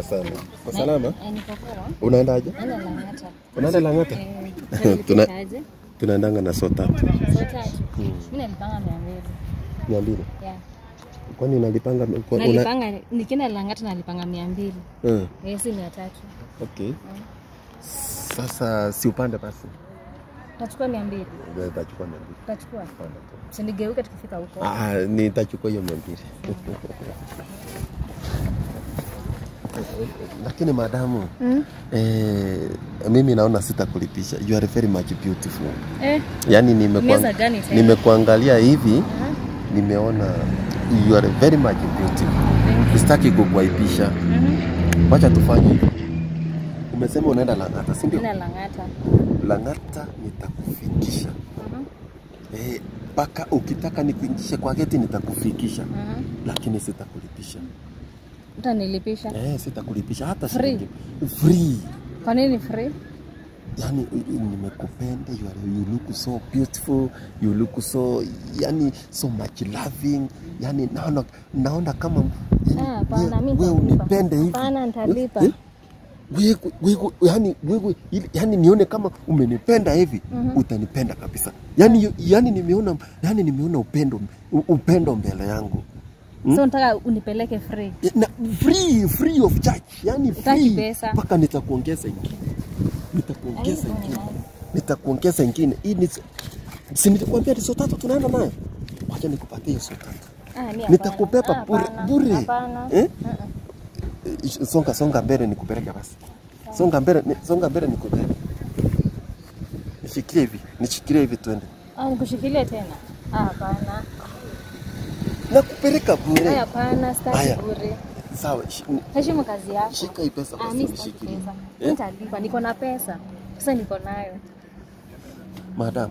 Poa sana. Kwa salama? Eh, niko poa. Unaendaje? Naenda Lang'ata. Unaenda Lang'ata? Eh, Tuna- nilipikaje? Tunaendanga na so tatu. Saa tatu. Mimi nalipanga mia mbili. Mia mbili. Yeah. Kwani unalipanga kwa- una... Nalipanga nikienda Lang'ata nalipanga mia mbili. Eh, Eh, si mia tatu. okay. Sasa si upande basi. Tachukua mia mbili. Nitachukua mia mbili. Tachukua. Panda tu. Sinigeuke tukifika huko. Ah, nitachukua hiyo mia mbili. Lakini madamu Mm. eh, mimi naona sitakulipisha. You are very much beautiful. Eh, Yaani nimekuang- Meza gani tena? nimekuangalia hivi aha. nimeona you are very much beautiful. Sitaki kukuaibisha. Mhm. Wacha tufanye hivi. Umesema unaenda Lang'ata, si ndio? Naenda Lang'ata. Lang'ata nitakufikisha. Mhm. Eh, mpaka ukitaka nikuingishe kwa geti nitakufikisha, Mhm. lakini sitakulipisha. Utanilipisha. Eh, sitakulipisha hata Free? shilingi free. Kwa nini free? Yani nimekupenda, you, are, you look so beautiful, you look so yani so much loving. Yani naona naona kama yani, Ah, hapana, mimi wewe nitalipa. unipende hivi. Hapana, nitalipa. Eh? Wewe wewe yani wewe ili- yani nione kama umenipenda hivi Mhm. utanipenda kabisa. Yani yani nimeona yani nimeona upendo u- upendo mbele yangu. Hmm? So nataka unipeleke free. na free free of charge yani Hutaki free pesa. mpaka nitakuongeza ingine nitakuongeza Ai, ingine ai. nitakuongeza ingine hii ni si nilikwambia ni so tatu tunaenda nayo wacha nikupatie hiyo so tatu Ah, mi hapana. Nitakupepa Ah, bure- hapana. bure. Hapana. Eh? Mm-mm. Eh, songa songa mbele nikupeleke basi songa mbele ni- songa mbele nikupeleke nishikilie hivi nishikilie hivi twende Ah, nikushikilie tena? Ah, hapana. nakupeleka Ah, bure hapana, sitaki Haya. bure. sawa shi- ni- Heshimu kazi yako. shika hii pesa Ah, basi mi sitaki nishikilie pesa. Eh? Nitalipa, niko na pesa. Pesa niko nayo. Madam,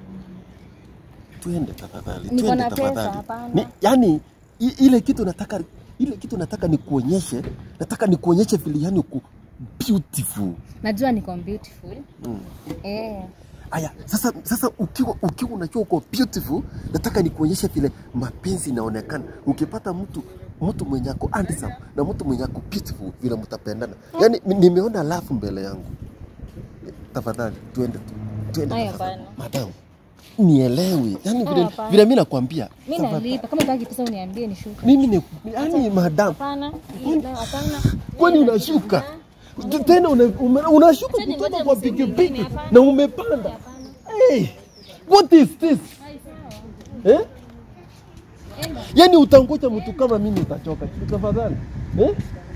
tuende tafadhali, Niko tuende na pesa, tafadhali. hapana. Ni, yani i- ile kitu nataka ile kitu nataka nikuonyeshe, nataka nikuonyeshe vile yani uko beautiful. Najua niko beautiful. Mm. Eh. Aya, sasa sasa ukiwa ukiwa unajua uko beautiful, nataka nikuonyeshe vile mapenzi inaonekana. Ukipata mtu mtu mwenye ako handsome na mtu mwenye ako beautiful vile mtapendana. Yani nimeona love mbele yangu. Tafadhali tuende tu. Tuende Aya, tafadhali. hapana. Madam, nielewi. Yani vile, hapana. vile mimi nakwambia. Mi tafadhali. nalipa. Kama utaki pesa uniambie nishuke. Mimi ni yani madam, Hapana. Hapana. Hapana. kwani Mimi unashuka nalipa. tena una, ume- unashuka Acha ningoje kutoka kwa msimu pikipiki mwingine, hapana. na umepanda. Hapana. Hey, what is this? Ai, sawa. Eh? Enda. Yaani utangoja mtu kama mimi utachoka. Tafadhali. Eh?